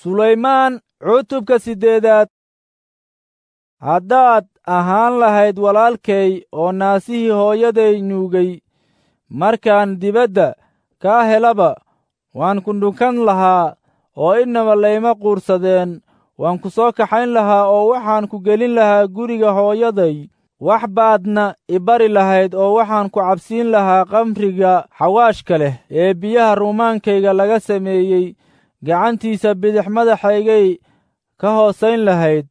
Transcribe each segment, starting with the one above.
sulaymaan cutubka siddeedaad haddaad ahaan lahayd walaalkay oo naasihii hooyaday nuugay markaan dibadda kaa helaba waan ku dhunkan lahaa oo innaba layma quursadeen waan ku soo kaxayn lahaa oo waxaan ku gelin lahaa guriga hooyaday wax baadna i bari lahayd oo waxaan ku cabsiin lahaa kamriga xawaashka leh ee biyaha ruumaankayga laga sameeyey gacantiisa bidix madaxaygay ka hoosayn lahayd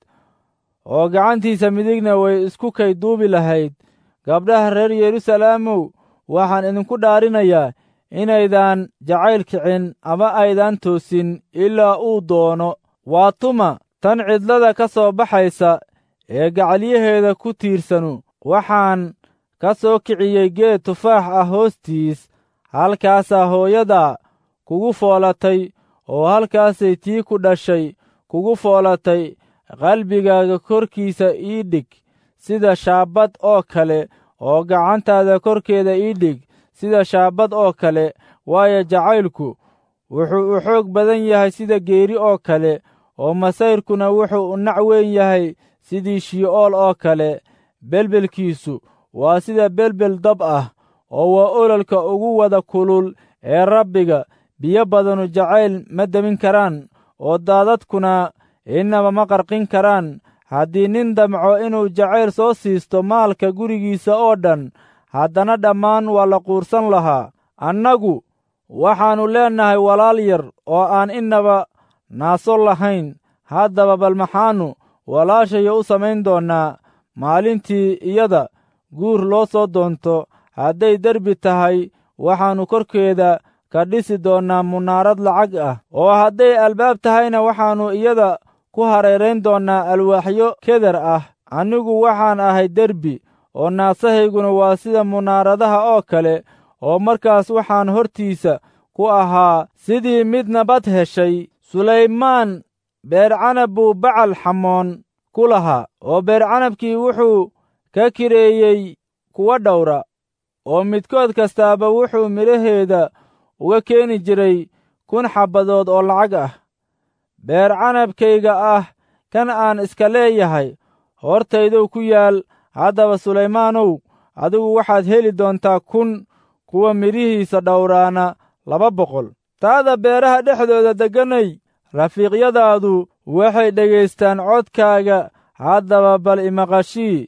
oo gacantiisa midigna way isku kay duubi lahayd gabdhaha reer yeruusaleemow waxaan idinku dhaarinayaa inaydaan jacayl kicin ama aydaan toosin ilaa uu doono waa tuma tan cidlada ka soo baxaysa ee gacalyaheeda ku tiirsanu waxaan ka soo kiciyey geed tufaax ah hoostiis halkaasaa hooyadaa kugu foolatay oo halkaasay tii ku dhashay kugu foolatay qalbigaaga korkiisa ii dhig sida shaabad oo kale oo gacantaada korkeeda ii dhig sida shaabad oo kale waayo jacaylku wuxuu u xoog badan yahay sida geeri oo kale oo masayrkuna wuxuu u nac weyn yahay sidii shi'ool oo kale belbelkiisu waa sida belbel dab ah oo waa ololka ugu wada kulul ee rabbiga biyo badanu jacayl ma demin karaan oo daadadkuna innaba ma qarqin karaan haddii nin damco inuu jacayl soo siisto maalka gurigiisa oo dhan haddana dhammaan waa la quursan lahaa annagu waxaannu leennahay walaal yar oo aan innaba naaso lahayn haddaba bal maxaannu walaashayo u samayn doonnaa maalintii iyada guur loo soo doonto hadday derbi tahay waxaannu korkeeda ka dhisi doonnaa munaarad lacag ah oo hadday albaab tahayna waxaannu iyada ku hareerayn doonnaa alwaaxyo keder ah anigu waxaan ahay derbi oo naasahayguna waa sida munaaradaha oo kale oo markaas waxaan hortiisa ku ahaa sidii mid nabad heshay sulaymaan beercanab buu bacal xamoon ku lahaa oo beercanabkii wuxuu ka kireeyey kuwa dhowra oo midkood kastaaba wuxuu midhaheeda uga keeni jiray kun xabbadood oo lacag ah beer canabkayga ah kan aan iska leeyahay hortaydow ku yaal haddaba sulaymaanow adigu waxaad heli doontaa kun kuwa midhihiisa dhowraana laba boqol taada beeraha dhexdooda degganay rafiiqyadaadu waxay dhegaystaan codkaaga haddaba bal imaqashii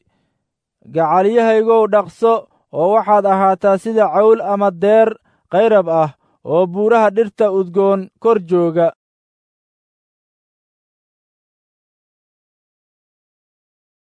gacalyahaygow dhaqso oo waxaad ahaataa sida cawl ama deer qayrab ah oo buuraha dhirta udgoon kor jooga